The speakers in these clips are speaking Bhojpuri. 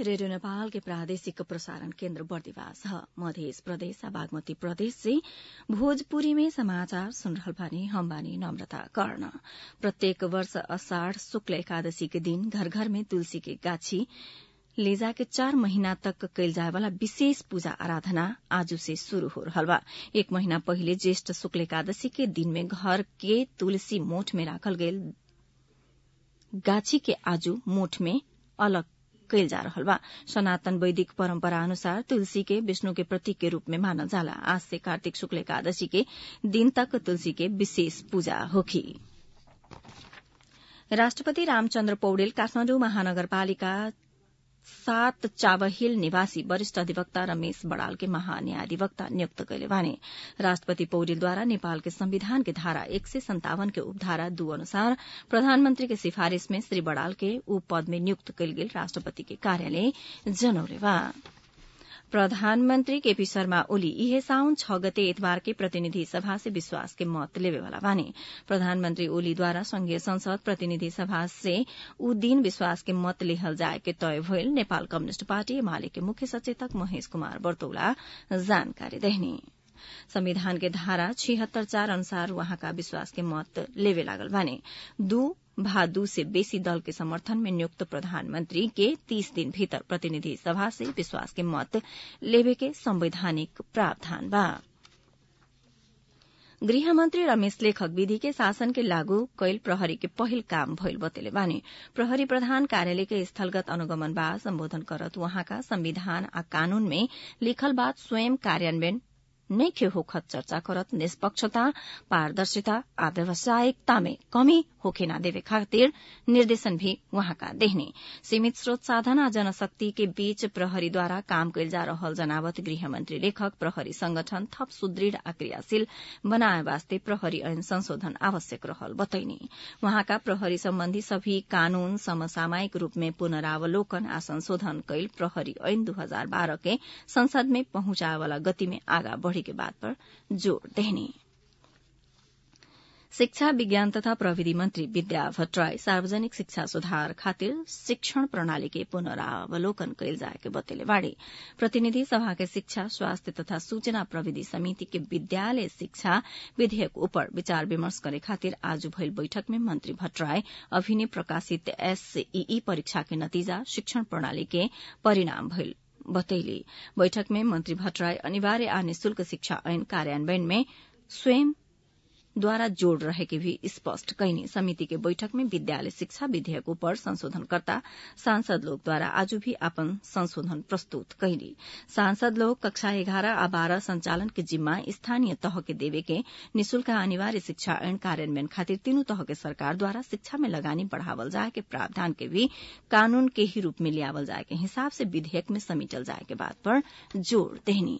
रेडियो नेपाल के प्रादेशिक प्रसारण केन्द्र बर्दिवास ह मध्य प्रदेश आ बागमती प्रदेश से भोजपुरी में समाचार सुन रहल बानी हम बानी नम्रता कर्ण प्रत्येक वर्ष अषाढ़ शुक्ल एकादशी के दिन घर घर में तुलसी के गाछी ले जाके चार महीना तक कैल जाए वाला विशेष पूजा आराधना आज से शुरू हो रहल बा एक महीना पहिले ज्येष्ठ शुक्ल एकादशी के दिन में घर के तुलसी मोठ में राखल गयल गाछी के आजू मोठ में अलग कैल जा रहल बा सनातन वैदिक परम्परा अनुसार तुलसी के विष्णु के प्रतीक के रूप में मानल जाला आज से कार्तिक शुक्ल एकादशी के दिन तक तुलसी के विशेष पूजा होखी राष्ट्रपति रामचन्द्र पौडेल काठमाडौँ महानगरपालिका सात चाबहिल निवासी वरिष्ठ अधिवक्ता रमेश बड़ाल के महान्यायाधिवक्ता नियुक्त कैले बाने राष्ट्रपति पौडेलद्वारा नेपाल के संविधान के धारा एक सय सन्तावन के उपधारा दू अनुसार प्रधानमन्त्री के सिफारिश में श्री बड़ाल के ऊ पद में नियुक्त कैल गेल राष्ट्रपति के कार्यालय जनौले बा प्रधानमन्त्री केपी शर्मा ओली इहे साउन छ गते इतबार के प्रतिनिधि सभा से विश्वास के मत लेवेवाला बाने प्रधानमन्त्री ओलीद्वारा संघीय संसद प्रतिनिधि सभा से ऊ दिन विश्वास के मत लेहल जाए के तय भइल नेपाल कम्युनिष्ट पार्टी एमाले के मुख्य सचेतक महेश कुमार बर्तौला जानकारी देहनी संविधान के धारा छिहत्तर चार अनुसार वहाँका विश्वास के मत लेवे लागल बाने दू भा दू से बेसी दल के समर्थन में नियुक्त प्रधानमंत्री के तीस दिन भीतर प्रतिनिधि सभा से विश्वास के मत लेवे के संवैधानिक प्रावधान बा गृहमन्त्री रमेश लेखक विधि के शासन के लागू कैल प्रहरी के पहिल काम भइल बतेले बानी प्रहरी प्रधान कार्यालय के स्थलगत अनुगमन बा सम्बोधन करत वहाँका संविधान आ कानून में लिखल बात स्वयं कार्यान्वयन नैखे होखत चर्चा करत निष्पक्षता पारदर्शिता आ व्यावसायिकता में कमी होखे ना देवे खातिर निर्देशन भी वहाँका देहने सीमित स्रोत साधन आ जनशक्ति के बीच प्रहरीद्वारा काम कैल जा रहल जनावत गृहमन्त्री लेखक प्रहरी संगठन थप सुदृढ़ आ क्रियाशील बनाए वास्ते प्रहरी ऐन संशोधन आवश्यक रहल बतैनी वहाँका प्रहरी सम्बन्धी सभी कानून समसामयिक रूप में पुनरावलोकन आ संशोधन कैल प्रहरी ऐन दू हजार बाह्र के संसद में पहुंचाए वाला गति में आगा बढ़ी के बात पर जोड़ देहनी शिक्षा विज्ञान तथा प्रविधि मन्त्री विद्या भट्टराई सार्वजनिक शिक्षा सुधार खातिर शिक्षण प्रणाली के पुनरावलोकन कैल जाए के बतेले बाड़ी प्रतिनिधि सभा के शिक्षा स्वास्थ्य तथा सूचना प्रविधि समिति के विद्यालय शिक्षा विधेयक ऊपर विचार विमर्श करे खातिर आज भइल बैठक में मंत्री भट्टराई अभिनय प्रकाशित एसईई परीक्षा के नतीजा शिक्षण प्रणाली के परिणाम भइल बतैली बैठक में मंत्री भट्टराई अनिवार्य आ निशुल्क शिक्षा ऐन कार्यान्वयन में स्वयं द्वारा जोड़ रहे के भी स्पष्ट कैनी समिति के बैठक में विद्यालय शिक्षा विधेयक ऊपर संशोधनकर्ता सांसद लोग द्वारा आज भी अपन संशोधन प्रस्तुत कैली सांसद लोग कक्षा एघार आ बाह्र संचालन के जिम्मा स्थानीय तह के देवे के निशुल्क अनिवार्य शिक्षा ऐन कार्यान्वयन खातिर तीनू तह के सरकार द्वारा शिक्षा में लगानी बढ़ावल जाए के प्रावधान के भी कानून के ही रूप में लियावल जाए के हिसाब से विधेयक में समेटल जाए के बात पर जोड़ देनी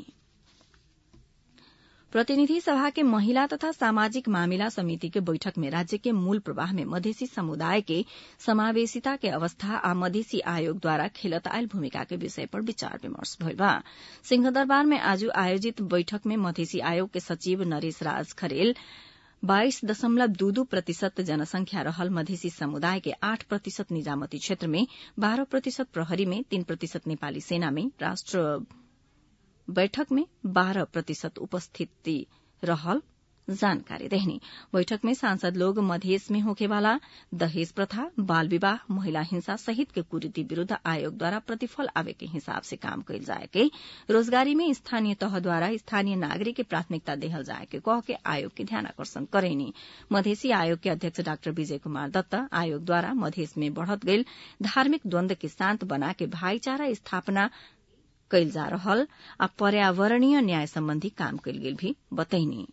प्रतिनिधि सभा के महिला तथा सामाजिक मामिला समिति के बैठक में राज्य के मूल प्रवाह में मधेसी समुदाय के समावेशिता के अवस्था आ मधेसी आयोग द्वारा खेलत आयल भूमिका के विषय पर विचार विमर्श भइल बा सिंहदरबार में आज आयोजित बैठक में मधेसी आयोग के सचिव नरेश राज खरेल बाइस दशमलव दू दू प्रतिशत जनसंख्या रहल मधेसी समुदाय के आठ प्रतिशत निजामती क्षेत्र में बाह्र प्रतिशत प्रहरी में तीन प्रतिशत नेपाली सेना में राष्ट्र बैठक में बाह्र प्रतिशत उपस्थिति रहल जानकारी देहनी बैठक में सांसद लोग मधेस में होखेवाला दहेज प्रथा बाल विवाह महिला हिंसा सहित के कुरीति विरूद्ध आयोग द्वारा प्रतिफल आवे के हिसाब से काम कैल जाए के रोजगारी में स्थानीय तह द्वारा स्थानीय नागरिक के प्राथमिकता देहल जाए के कह के आयोग के ध्यान आकर्षण करेनी मधेसी आयोग के अध्यक्ष डाक्टर विजय कुमार दत्त आयोग द्वारा मधेस में बढ़त गईल धार्मिक द्वन्द्व के शान्त बना के भाईचारा स्थापना कैल जा रहल आ पर्यावरणीय न्याय सम्बन्धी काम कैल गेल भी बतैनी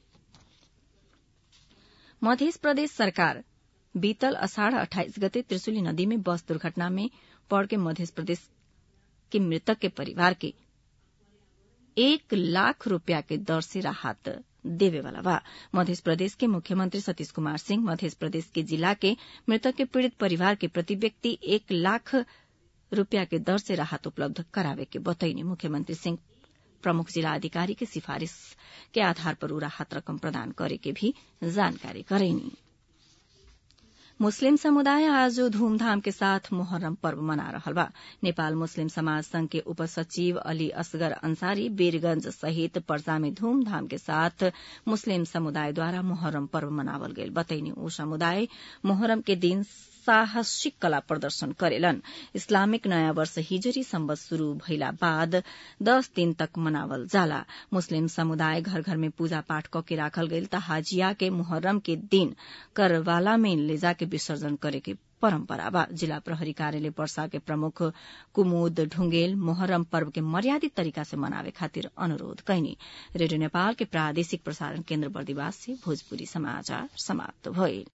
मध्य प्रदेश सरकार बीतल अषाढ़ अठाइस गते त्रिशुली नदी में बस दुर्घटना में पड़ के मध्य प्रदेश के मृतक के परिवार के एक लाख रूपया के दर से राहत देवे वाला बा मध्य प्रदेश के मुख्यमंत्री सतीश कुमार सिंह मध्य प्रदेश के जिला के मृतक के पीड़ित परिवार के प्रति व्यक्ति एक लाख रूपया के दर से राहत उपलब्ध करावे के बतैनी मुख्यमंत्री सिंह प्रमुख जिला अधिकारी के सिफारिश के आधार पर ऊ राहत रकम प्रदान करे के भी जानकारी करेनी मुस्लिम समुदाय आज धूमधाम के साथ मोहर्रम पर्व मना रहल बा नेपाल मुस्लिम समाज संघ के उपसचिव अली असगर अंसारी वीरगंज सहित पर्सा में धूमधाम के साथ मुस्लिम समुदायद्वारा मोहर्रम पर्व मनावल गईल बतैनी ऊ समुदाय मोहर्रम के दिन साहसिक कला प्रदर्शन करेलन इस्लामिक नयाँ वर्ष हिजरी सम्बत शुरू भइला बाद दस दिन तक मनावल जाला मुस्लिम समुदाय घर घर में पूजा पाठ क के राखल गईल त हाजिया के मुहर्रम के दिन करवाला में ले जाके विसर्जन करे के परम्परा बा जिला प्रहरी कार्यालय पर्सा के प्रमुख कुमुद ढुंगेल मोहर्रम पर्व के मर्यादित तरीका से मनावे खातिर अनुरोध कैनी रेडियो नेपाल के प्रादेशिक प्रसारण केन्द्र बर्दिवास से भोजपुरी समाचार समाप्त भइल